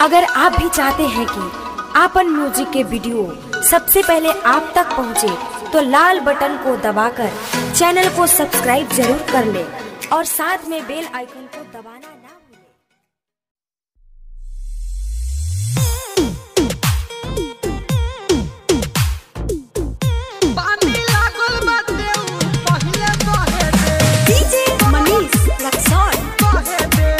अगर आप भी चाहते हैं कि आपन म्यूजिक के वीडियो सबसे पहले आप तक पहुंचे, तो लाल बटन को दबाकर चैनल को सब्सक्राइब जरूर कर ले और साथ में बेल आइकन को दबाना ना भूलें। पानी लागल बाटे उ पहिले बहे दे डीजे मनीष रक्सौल बहे दे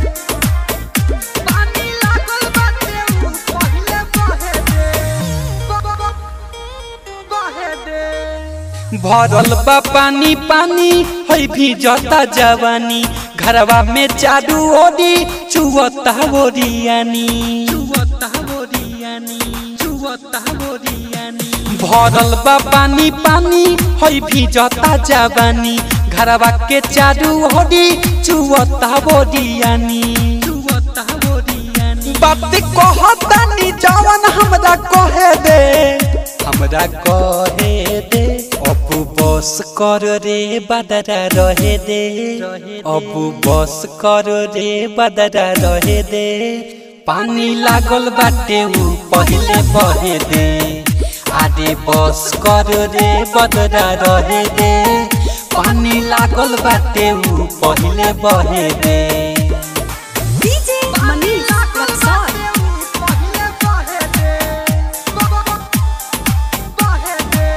पानी लागल बाटे उ पहिले बहे दे ब- ब- ब- बहे दे भरल बा पानी पानी है भी जता जवानी घरवा में चारू ओरी चुवता बोरियानी चुवता बोरियानी चुवता बोरियानी भरल बा पानी पानी है भी जता जवानी घरवा के चारू ओरी चुवता बोरियानी चुवता बोरियानी बात कहतानी जवन हमरा कहे दे हमरा कहे दे अबू बस कर रे बदरा रहे दे अबू बस कर रे बदरा रहे दे पानी लागल बाटे उ पहिले बहे दे आरे बस कर रे बदरा रहे दे पानी लागल बाटे उ पहिले बहे दे डीजे मनीष रक्सौल पहिले बहे दे ब- ब- ब- बहे दे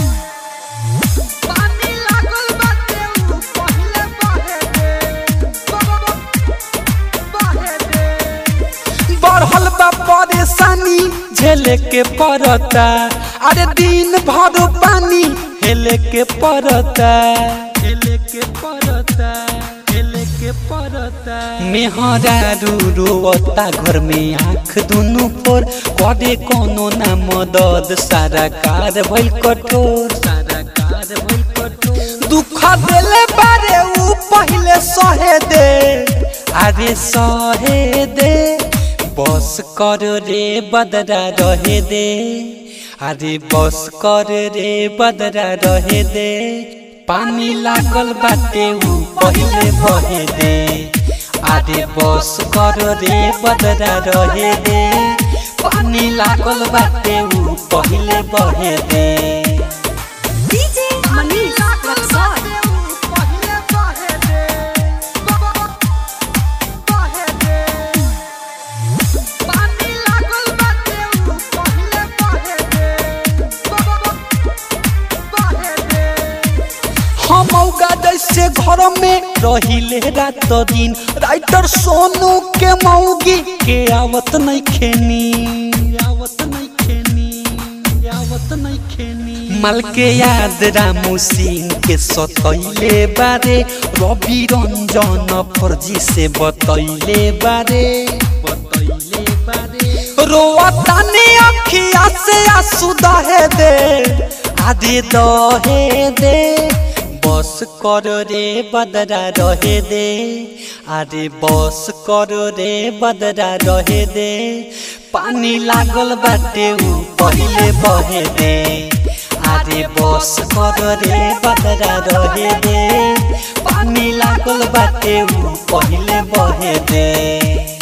पानी लागल बाटे उ पहिले बहे दे ब- ब- ब- बहे दे बढ़ल बा परेशानी झेले के पड़ता अरे दिन भर पानी हेले के पड़ता हेले के पड़ता हेले के पड़ता मेहरा रोता घर में आँख दुनू पर करे कोनो ना मदद सारा कार भइल कठोर सारा कार भइल कठोर दुख देले बारे उ पहिले सहे दे अरे सहे दे बस कर रे बदरा रहे दे अरे बस कर रे बदरा रहे दे पानी लागल बाटे उ पहिले बहे दे अरे बस कर रे बदरा रहे दे पानी लागल बाटे उ पहिले बहे दे डीजे मनीष रक्सौल पहिले बहे दे ब- ब- ब- बहे दे पानी लागल बाटे उ पहिले बहे दे ब- ब- ब- बहे दे हम औगा जैसे घर में रहिले रात दिन राइटर सोनू के मौगी के आवत नहीं खेनी आवत नहीं खेनी आवत नहीं खेनी मल के याद रामू सिंह के सतैले बारे रवि रंजन फर्जी से बतैले बारे बतैले बारे रोता ने अखिया से आंसू दहे दे आदि दहे दे बस कर रे बदरा रहे दे अरे बस कर रे बदरा रहे दे पानी लागल बाटे उ पहिले बहे दे अरे बस कर रे बदरा रहे दे पानी लागल बाटे उ पहिले बहे दे